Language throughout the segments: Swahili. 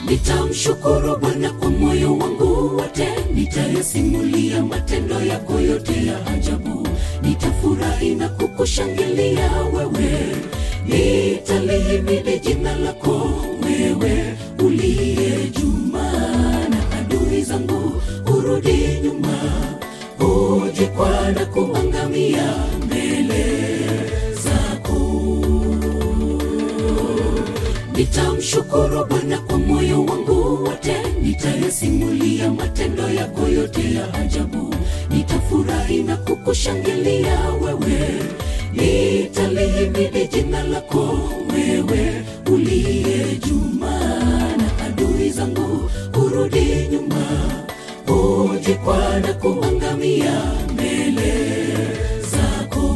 Nitamshukuru Bwana kwa moyo wangu wote, nitayasimulia matendo yako yote ya ajabu. Nitafurahi na kukushangilia wewe, nitalihimidi jina lako wewe uliye juma, na adui zangu urudi nyuma, uje na kuangamia mbele zako. Nitamshukuru Bwana kwa moyo wangu wote, nitayasimulia matendo yako yote ya ajabu. Nitafurahi na kukushangilia wewe, nitalihimidi jina lako wewe uliye juma, na adui zangu urudi nyuma, uje na kuangamia mbele zako.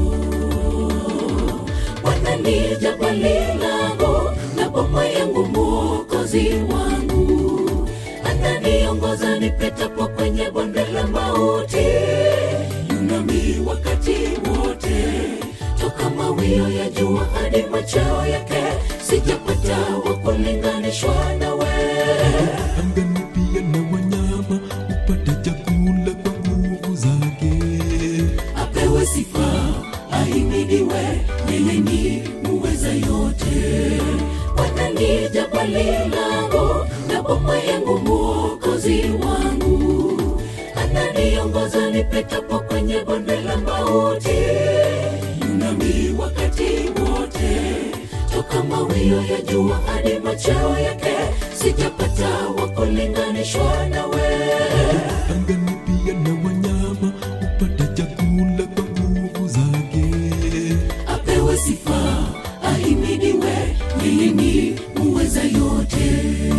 Bwana ni jabali langu na boma yangu, mwokozi wangu, ananiongoza nipitapo kwenye bonde la mauti, yunami wakati wote, toka mawio ya jua hadi machao yake, sijapata wa kulinganishwa nawe. angani pia na wanyama upate chakula kwa nguvu zake. apewe sifa, ahimidiwe, yeye ni muweza yote. Bwana ni jabali langu na boma yangu, mwokozi wangu, ananiongoza nipitapo kwenye bonde la mauti, yunami wakati wote, toka mawio ya jua hadi machao yake, sijapata wa kulinganishwa nawe. Angani pia na wanyama upate chakula kwa nguvu zake. apewe sifa, ahimidiwe, yeye ni muweza yote.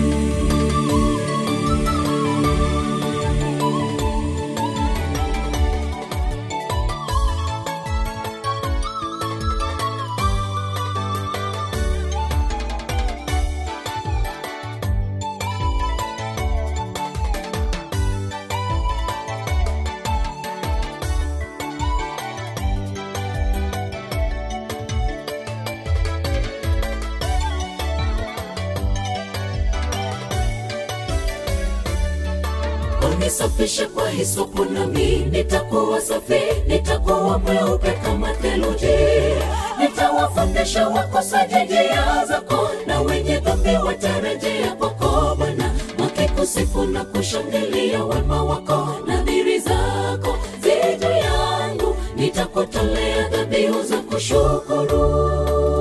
unisafishe kwa hisopu nami nitakuwa safi, nitakuwa mweupe kama theluji. Nitawafundisha wakosaji njia zako, na wenye dhambi watarejea kwako Bwana, wakikusifu na kushangilia wema wako. Nadhiri zako zi juu yangu, nitakutolea dhabihu za kushukuru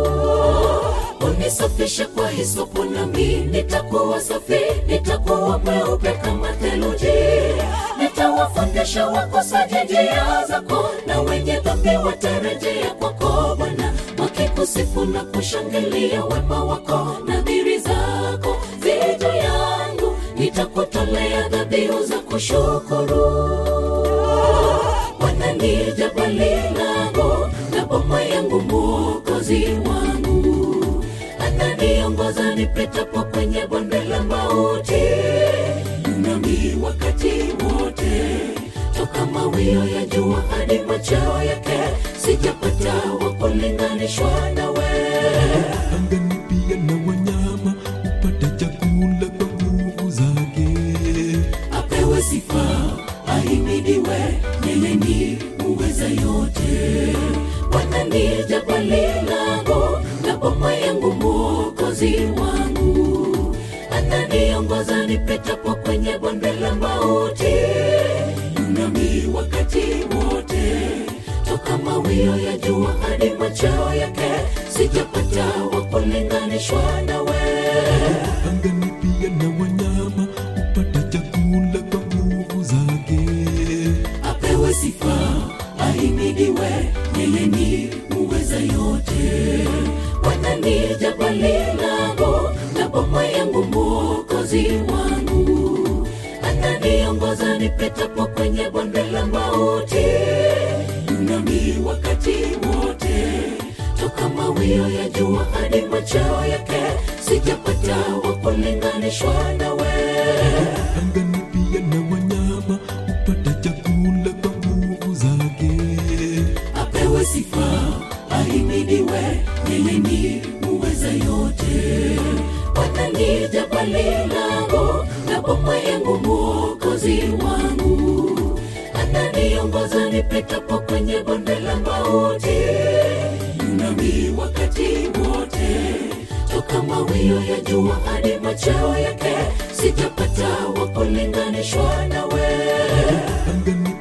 unisafishe kwa hisopu nami nitakuwa safi, nitakuwa mweupe kama theluji. Nitawafundisha wakosaji njia zako, na wenye dhambi watarejea kwako Bwana, wakikusifu na kushangilia wema wako. Nadhiri zako zi juu yangu, nitakutolea dhabihu za kushukuru. Bwana ni jabali langu na boma yangu, mwokozi wangu, ananiongoza nipitapo kwenye bonde la mauti, yunami wakati wote, toka mawio ya jua hadi machao yake, sijapata wa kulinganishwa nawe. Angani pia na wanyama upate chakula kwa nguvu zake. apewe sifa, ahimidiwe, yeye ni muweza yote. Bwana ni jabali langu na boma yangu, mwokozi wangu, ananiongoza nipitapo kwenye bonde la mauti, yunami wakati wote, toka mawio ya jua hadi machao yake, sijapata wa kulinganishwa nawe. Angani pia na wanyama upate chakula kwa nguvu zake. apewe sifa, ahimidiwe, yeye ni muweza yote. Bwana ni jabali langu na boma yangu, mwokozi wangu, ananiongoza nipitapo kwenye bonde la mauti, yunami wakati wote, toka mawio ya jua hadi machao yake, sijapata wa kulinganishwa nawe. Angani pia na wanyama upate chakula kwa nguvu zake. apewe sifa, ahimidiwe, yeye ni muweza yote. Bwana ni jabali langu na boma yangu, mwokozi wangu. Ananiongoza nipitapo kwenye bonde la mauti, nami wakati wote. Toka mawio ya jua hadi machweo yake, sijapata wa kulinganishwa nawe. angani